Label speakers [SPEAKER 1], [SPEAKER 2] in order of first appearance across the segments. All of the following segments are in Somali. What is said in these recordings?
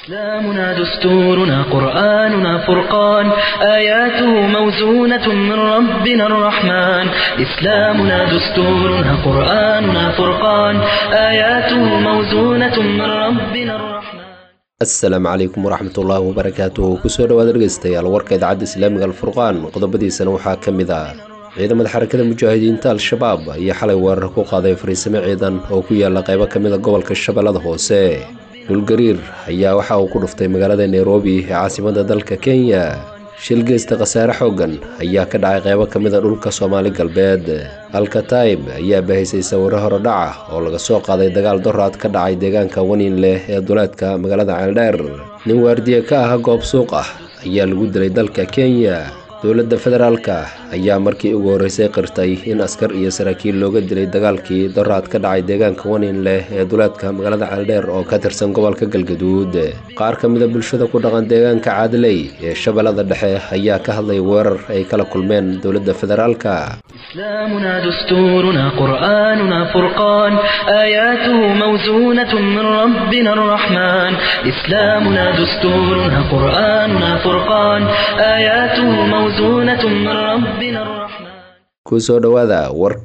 [SPEAKER 1] إسلامنا دستورنا قرآننا فرقان آياته موزونة من ربنا الرحمن إسلامنا دستورنا قرآننا فرقان آياته موزونة من ربنا الرحمن
[SPEAKER 2] asalaamu calaykum waraxmatullaahi wabarakaatuhu kusoo dhawaada dhegeystayaal warka idaacadda islaamiga alfurqaan qodobadiisana waxaa ka mid ah ciidamada xarakada mujaahidiinta al-shabaab ayaa xalay weerar ku qaaday fariisimo ciidan oo ku yaala qaybo ka mid a gobolka shabeellada hoose dhulgariir ayaa waxa uu ku dhuftay magaalada nairobi ee caasimada dalka kenya shil geysta khasaare xooggan ayaa ka dhacay qaybo ka mid a dhulka soomaali galbeed alkataib ayaa bahaysay sawiro horodhaca oo laga soo qaaday dagaal doraad ka dhacay deegaanka wanin leh ee duleedka magaalada ceeldheer nin waardiye ka ah goob suuq ah ayaa lagu dilay dalka kenya dowladda federaalka ayaa markii ugu horreysay qirtay in askar iyo saraakiil looga dilay dagaalkii doraad ka dhacay deegaanka wanin leh ee duleedka magaalada ceeldheer oo ka tirsan gobolka galgaduud qaar ka mid a bulshada ku dhaqan deegaanka caadiley ee shabeellada dhexe ayaa ka hadlay weerar ay kala kulmeen dowladda federaalka
[SPEAKER 1] إسلامنا دستورنا قرآننا فرقان آياته موزونة من ربنا الرحمن إسلامنا دستورنا قرآننا فرقان آياته موزونة من ربنا الرحمن
[SPEAKER 2] kusoo dhowaada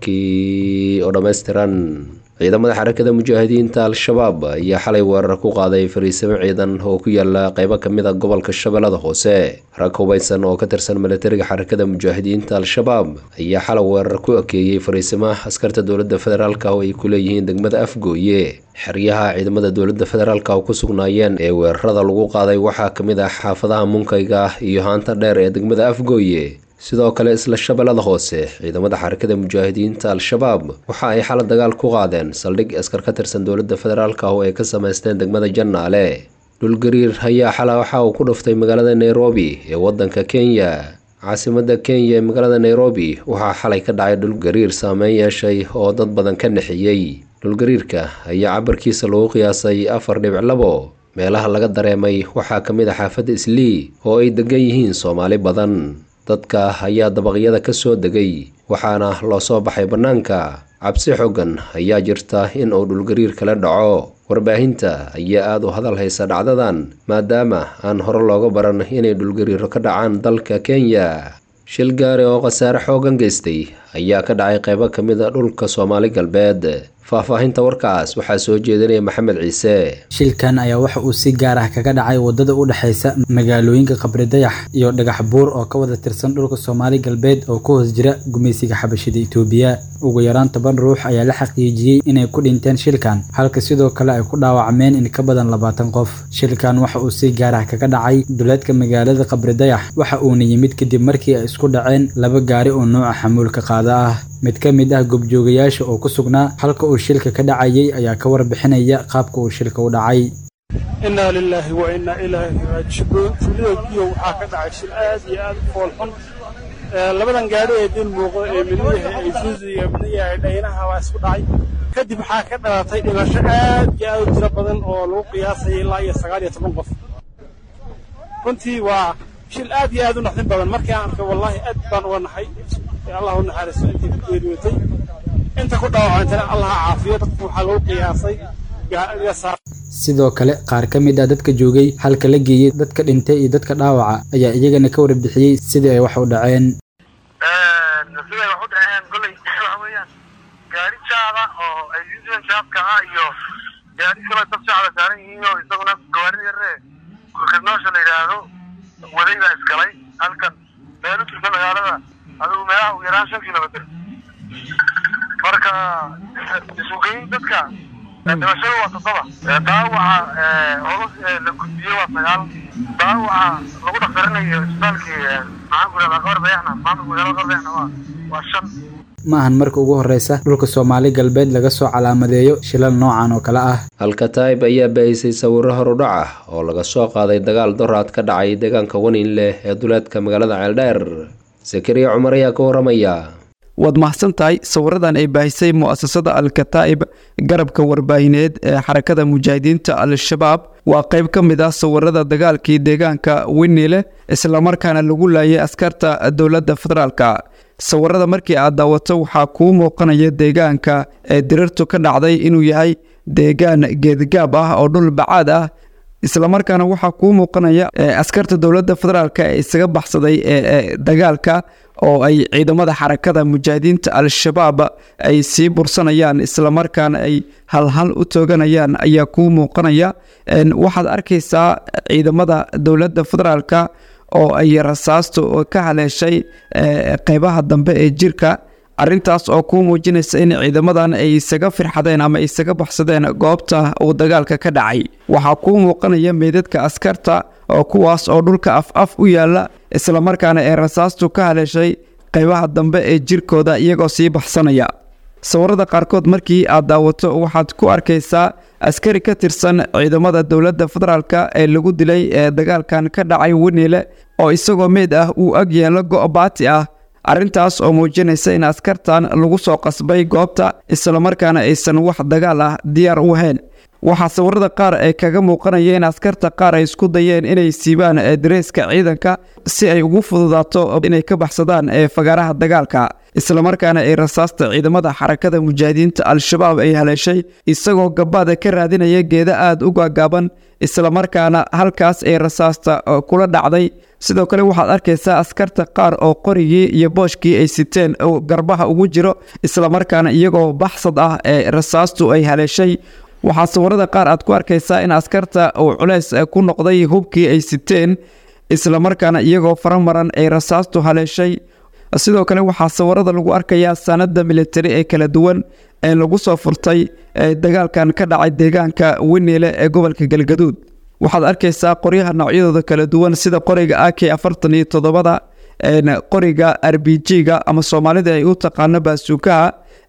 [SPEAKER 2] warkii oo dhammaystiran ciidamada xarakada mujaahidiinta al-shabaab ayaa xalay weerar ku qaaday fariisimo ciidan oo ku yaala qaybo ka mid a gobolka shabeellada hoose rag hubaysan oo ka tirsan milatariga xarakada mujaahidiinta al-shabaab ayaa xalay weerar ku ekeeyey fariisimo askarta dowladda federaalka oo ay ku leeyihiin degmada afgooye xeryaha ciidamada dowladda federaalka oo ku sugnaayeen ee weerarada lagu qaaday waxaa ka mid ah xaafadaha munkayga iyo haanta dheer ee degmada afgooye sidoo kale isla shabeellada hoose ciidamada xarakada mujaahidiinta al-shabaab waxa ay xala dagaal ku qaadeen saldhig askar ka tirsan dowladda federaalka oo ay ka samaysteen degmada jannaale dhulgariir ayaa xala waxa uu ku dhuftay magaalada nairobi ee waddanka kenya caasimada kenya ee magaalada nairobi waxaa xalay ka dhacay dhulgariir saameyn yeeshay oo dad badan ka nexiyey dhulgariirka ayaa cabarkiisa lagu qiyaasay afar dhibic labo meelaha laga dareemay waxaa ka mid ah xaafadda islii oo ay degan yihiin soomaali badan dadka ayaa dabaqyada ka soo degay waxaana loo soo baxay bannaanka cabsi xoogan ayaa jirta in uu dhulgariir kala dhaco warbaahinta ayaa aada u hadal haysa dhacdadan maadaama aan hore looga baran inay dhulgariiro ka dhacaan dalka kenya shil gaari oo khasaare xoogan geystay ayaa ka dhacay qaybo ka mid a dhulka soomaali galbeed faahfaahinta warkaas waxaa soo jeedinaya maxamed ciise
[SPEAKER 3] shilkan ayaa waxa uu si gaar ah kaga dhacay wadada u dhexaysa magaalooyinka qabridayax iyo dhagax buur oo ka wada tirsan dhulka soomaali galbeed oo ka hoos jira gumaysiga xabashida itoobiya ugu yaraan toban ruux ayaa la xaqiijiyey inay ku dhinteen shilkan halka sidoo kale ay ku dhaawacmeen in ka badan labaatan qof shilkan waxa uu si gaar ah kaga dhacay duleedka magaalada qabridayax waxa uuna yimid kadib markii ay isku dhaceen laba gaari oo nooca xamuulka qaada ah mid ka mid ah gobjoogayaasha oo ku sugnaa halka uu shilka ka dhacayay ayaa ka warbixinaya qaabka uu shilka u dhacay
[SPEAKER 4] innaa lilaahi wa innaa ilaahi raajicuun tuulada biyo waxaa ka dhacay shil aad iyo aad u foolxun labadan gaadhi ee dil muuqda ee midna yahay aysuusi iyo midna yahay dhaynaha waa isku dhacay kadib waxaa ka dhalatay dhimasho aad iyo aad u tiro badan oo lagu qiyaasaya ilaa iyo sagaal iyo toban qof runtii waa shil aad iyo aad u naxdin badan markii aan arkay wallaahi aad baan uga naxay allah u naxariisto intii ku geeriyootay inta ku dhaawacantana allah ha caafiyo dadku waxaa lagu qiyaasay
[SPEAKER 3] sidoo kale qaar ka mid ah dadka joogay halka la geeyey dadka dhintay iyo dadka dhaawaca ayaa iyagana ka warbixiyey sidii ay wax u dhaceen
[SPEAKER 5] siday wax u dhaceen goley waxa weeyaan gaari jaada oo ay yuusiyan jaadka ah iyo gaari kale dad jacda saaran yihiin oo isaguna gawaarida yaree kurkadnoosha la yidhaahdo waday baa isgalay halkan meel u jirta magaalada adigu meelaha ugu yaraan shan kilomitr marka isugeyn dadka dhimashadu waa toddoba dhaawaca holos la gudbiyey waa sagaal dhaawaca lagu dhaktarinayo isbitaalkii maxaan ku ihahdaa qabar bayaxna maamulka magaalada qabar bayaxna waa waa shan
[SPEAKER 3] ma ahan marka ugu horreysa dhulka soomaali galbeed laga soo calaamadeeyo shilal noocan oo kale ah
[SPEAKER 2] alkataib ayaa baahisay sawiro horudhac ah oo laga soo qaaday dagaal doraad ka dhacay deegaanka wanin leh ee duleedka magaalada ceeldheer sakariya cumar ayaa ka waramaya
[SPEAKER 6] waad mahadsan tahay sawiradan ay baahisay mu'asasada al-kataa'ib garabka warbaahineed ee xarakada mujaahidiinta al-shabaab waa qayb ka mid ah sawirada dagaalkii deegaanka winile islamarkaana lagu laayay askarta dowladda federaalka sawirada markii aad daawato waxaa kuu muuqanaya deegaanka ee dirirtu ka dhacday inuu yahay deegaan geedgaab ah oo dhul bacaad ah islamarkaana waxaa kuu muuqanaya askarta dowladda federaalk ee isaga baxsaday ee dagaalka oo ay ciidamada xarakada mujaahidiinta al-shabaab ay sii bursanayaan islamarkaana ay halhal u tooganayaan ayaa kuu muuqanaya waxaad arkaysaa ciidamada dowladda federaalk oo ay rasaastu ka haleeshay qeybaha dambe ee jirka arintaas oo kuu muujinaysa in ciidamadan ay isaga firxadeen ama isaga baxsadeen goobta uu dagaalka ka dhacay waxaa kuu muuqanaya meydadka askarta oo kuwaas oo dhulka af af u yaala islamarkaana ee rasaastu ka haleeshay qeybaha dambe ee jirkooda iyagoo sii baxsanaya sawirada qaarkood markii aad daawato waxaad ku arkaysaa askari ka tirsan ciidamada dowladda federaalk ee lagu dilay ee dagaalkan ka dhacay weniile oo isagoo meyd ah uu ag yeelo go-baati ah arrintaas oo muujinaysa in askartan lagu soo qasbay goobta islamarkaana aysan wax dagaal ah diyaar u ahayn waxaa sawirada qaar ee kaga muuqanaya in askarta qaar ay isku dayeen inay siibaan dareeska ciidanka si ay ugu fududaato inay ka baxsadaan ee fagaaraha dagaalka islamarkaana ay rasaasta ciidamada xarakada mujaahidiinta al-shabaab ay haleeshay isagoo gabaada ka raadinaya geeda aada u gaagaaban islamarkaana halkaas ay rasaasta kula dhacday sidoo kale waxaad arkaysaa askarta qaar oo qorigii iyo booshkii ay siteen garbaha ugu jiro islamarkaana iyagoo baxsad ah ee rasaastu ay haleeshay waxaa sawirada qaar aad ku arkaysaa in askarta uu culeys ku noqday hubkii ay siteen islamarkaana iyagoo faramaran ay rasaastu haleeshay sidoo kale waxaa sawirada lagu arkayaa sanada militari ee kala duwan ee lagu soo furtay dagaalkan ka dhacay deegaanka weniile ee gobolka galgaduud waxaad arkaysaa qoryaha noocyadooda kala duwan sida qoriga a k afartan iyo toddobada qoriga r b g-ga ama soomaalida ay u taqaano baasuukaha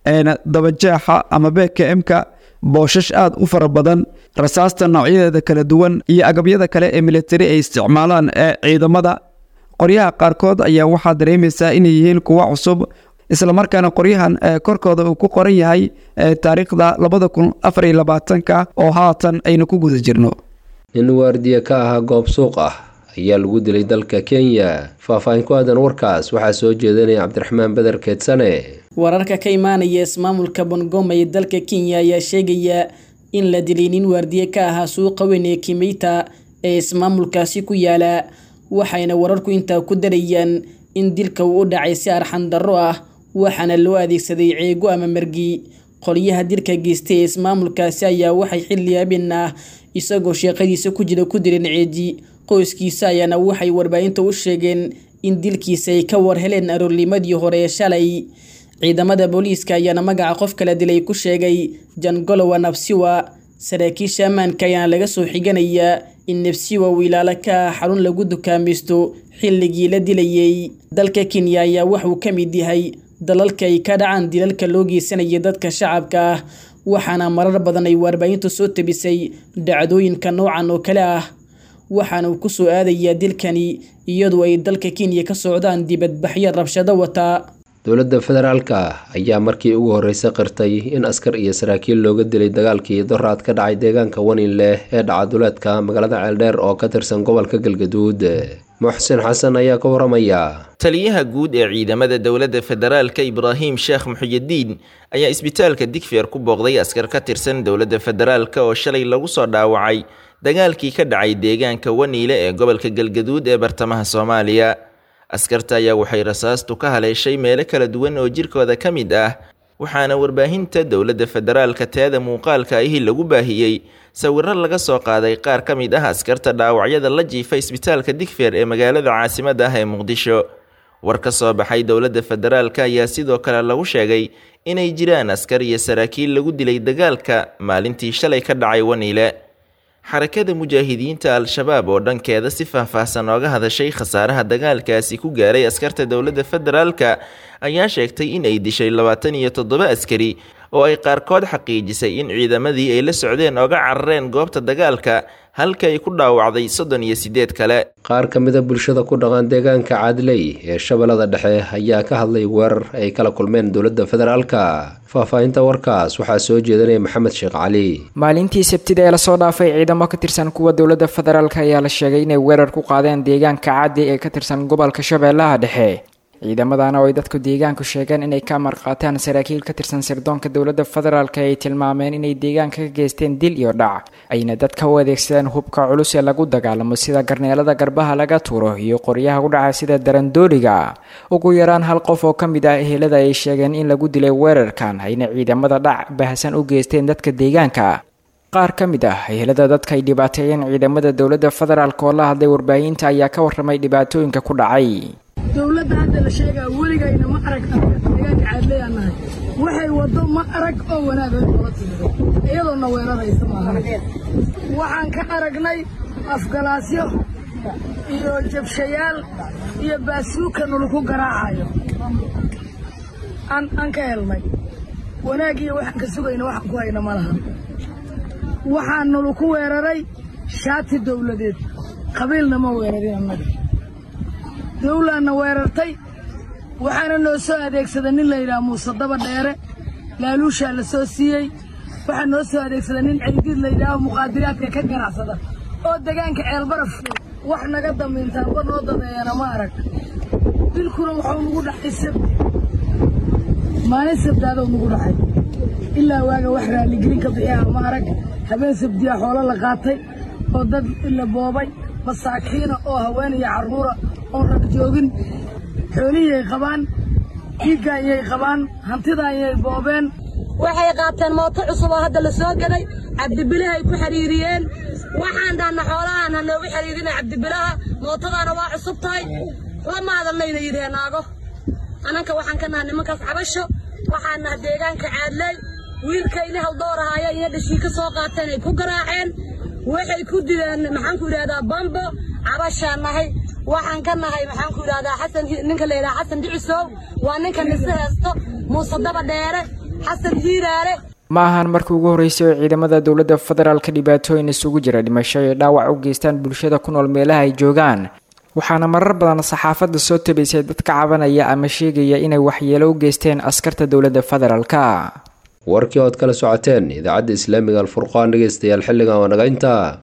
[SPEAKER 6] dabajeexa ama beka m-ka booshash aada u fara badan rasaasta noocyadeeda kala duwan iyo agabyada kale ee militari ay isticmaalaan ee ciidamada qoryaha qaarkood ayaa waxaa dareemaysaa inay yihiin kuwa cusub islamarkaana qoryahan korkooda uu ku qoran yahay taariikhda labada kun afar iyo labaatanka oo haatan aynu ku guda jirno
[SPEAKER 2] nin waardiye ka ahaa goob suuq ah ayaa lagu dilay dalka kenya faahfaahin ku aadan warkaas waxaa soo jeedinaya cabdiraxmaan beder keedsane
[SPEAKER 7] wararka ka imaanaya ismaamulka bongoma ee dalka kenya ayaa sheegaya in la dilay nin waardiye ka ahaa suuqa weyn ee kimeyta ee ismaamulkaasi ku yaala waxayna wararku intaa ku darayaan in dilka uu u dhacay si arxan darro ah waxaana loo adeegsaday ceego ama margi qolyaha dilka geystay ee ismaamulkaasi ayaa waxay xilli habeen ah isagoo sheeqadiisa ku jira ku dileen ceeji qoyskiisa ayaana waxay warbaahinta u sheegeen in dilkiisa ay ka war heleen aroornimadii hore ee shalay ciidamada booliiska ayaana magaca qof kala dilay ku sheegay jangolowa nabsiwa saraakiisha ammaanka ayaana laga soo xiganayaa in nabsiwa uu ilaalo ka ah xarun lagu dukaamaysto xilligii la dilayay dalka kenya ayaa waxuu ka mid yahay dalalka ay ka dhacaan dilalka loo geysanaya dadka shacabka ah waxaana marar badan ay warbaahintu soo tabisay dhacdooyinka noocan oo kale ah waxaana uu ku soo aadayaa dilkani iyadoo ay dalka kenya ka socdaan dibadbaxyo rabshado wata
[SPEAKER 2] dowladda federaalka ayaa markii ugu horreysay qirtay in askar iyo saraakiil looga dilay dagaalkii doraad ka dhacay deegaanka waninleh ee dhacaduleedka magaalada ceeldheer oo ka tirsan gobolka galgaduud muxsin xasan ayaa ka waramaya
[SPEAKER 8] taliyaha guud ee ciidamada dowladda federaalka ibraahim sheekh muxuyidiin ayaa isbitaalka digfeer ku booqday askar ka tirsan dowladda federaalka oo shalay lagu soo dhaawacay dagaalkii ka dhacay deegaanka waniile ee gobolka galgaduud ee bartamaha soomaaliya askarta ayaa waxay rasaastu ka haleeshay meelo kala duwan oo jirkooda ka mid ah waxaana warbaahinta dowladda federaalka teeda muuqaalka ahi lagu baahiyey sawiro laga soo qaaday qaar ka mid ah askarta dhaawacyada la jiifa isbitaalka digfeer ee magaalada caasimadda ah ee muqdisho war ka soo baxay dowladda federaalka ayaa sidoo kale lagu sheegay inay jiraan askar iyo saraakiil lagu dilay dagaalka maalintii shalay ka dhacay waniile xarakada mujaahidiinta al-shabaab oo dhankeeda si faahfaahsan ooga hadashay khasaaraha dagaalkaasi ku gaaray askarta dowladda federaalka ayaa sheegtay in ay dishay labaatan iyo toddoba askari oo ay qaarkood xaqiijisay in ciidamadii ay la socdeen ooga carareen goobta dagaalka halka ay ku dhaawacday soddon iyo siddeed kale
[SPEAKER 2] qaar ka mida bulshada ku dhaqan deegaanka caadley ee shabeellada dhexe ayaa ka hadlay weerar ay kala kulmeen dowladda federaalka faahfaahinta warkaas waxaa soo jeedanaya maxamed sheekh cali
[SPEAKER 9] maalintii sabtida ee lasoo dhaafay ciidamo ka tirsan kuwa dowladda federaalk ayaa la sheegay inay weerar ku qaadeen deegaanka caadi ee ka tirsan gobolka shabeellaha dhexe ciidamadana oo ay dadku deegaanku sheegeen inay ka marqaataan saraakiil ka tirsan sirdoonka dowladda federaalk ay tilmaameen inay deegaanka ka geysteen dil iyo dhac ayna dadka u adeegsadeen hubka culus ee lagu dagaalamo sida garneelada garbaha laga tuuro iyo qoryaha u dhaca sida darandooliga ugu yaraan hal qof oo ka mid ah ehelada ay sheegeen in lagu dilay weerarkan ayna ciidamada dhac bahasan u geysteen dadka deegaanka qaar ka mid ah ehelada dadka ay dhibaateeyeen ciidamada dowladda federaalk oo la hadlay warbaahinta ayaa ka warramay dhibaatooyinka ku dhacay
[SPEAKER 10] dowladda hadda la sheegaa weligayna ma arag deegaanka caadleyaa nahay waxay waddo ma arag oo wanaagay noola timido iyadoona weeraraysa maaha waxaan ka aragnay afgalaasyo iyo jabshayaal iyo baasuuka nulaku garaacayo aan ka helnay wanaag iyo waxaan ka sugayna waxaan ku hayna ma laha waxaan nulaku weeraray shaati dowladeed qabiilna ma weerarin annaga dawlaanna weerartay waxaana noo soo adeegsada nin la yidhaha muuse daba dheere laaluushaa la soo siiyey waxaa noo soo adeegsada nin ceydiid la yidhaaho muqaadiraadka ka ganacsada oo degaanka ceelbaraf wax naga damiintaanba noo dadeeyana ma arag dilkuna waxuu nagu dhacay sabti maalin sabdaadou nagu dhacay ilaa waaga wax raalligelin ka bixiyaa ma arag habeen sabdiyaa xoolo la qaatay oo dad la boobay masaakiina oo haweenaya carruura oon rag joogin xoolihiyay qabaan dhiiggaanyay qabaan hantidaanyay boobeen
[SPEAKER 11] waxay qaateen mooto cusub oo hadda la soo gaday cabdibilahay ku xidhiiriyeen waxaan dhaanna xoolahaan ha noogu xidhiirina cabdibilaha mootadaana waa cusub tahay lamaadanayna yidhee naago annanka waxaan ka naha nimankaas cabasho waxaan naha deegaanka caadley wiilka ilihal doorahaaya iyo dhashii ka soo qaateen ay ku garaaceen waxay ku dileen maxaanku idhahdaa bambo cabashaan nahay waxaan ka nahay maxaanku idhahdaa xasan ninka la yidhaha xasan dhicisow waa ninka nise heesto muuse daba dheere xasan hiiraale
[SPEAKER 9] ma ahan markii ugu horreysay oo ciidamada dowladda federaalka dhibaatooyin isugu jira dhimasho ay dhaawac u geystaan bulshada ku nool meelaha ay joogaan waxaana marar badan saxaafadda soo tabaysay dad ka cabanaya ama sheegaya inay waxyeelo u geysteen askarta dowladda federaalka
[SPEAKER 2] warkii ood kala socoteen idaacadda islaamiga alfurqaan dhegeystayaal xilligan waa naga intaa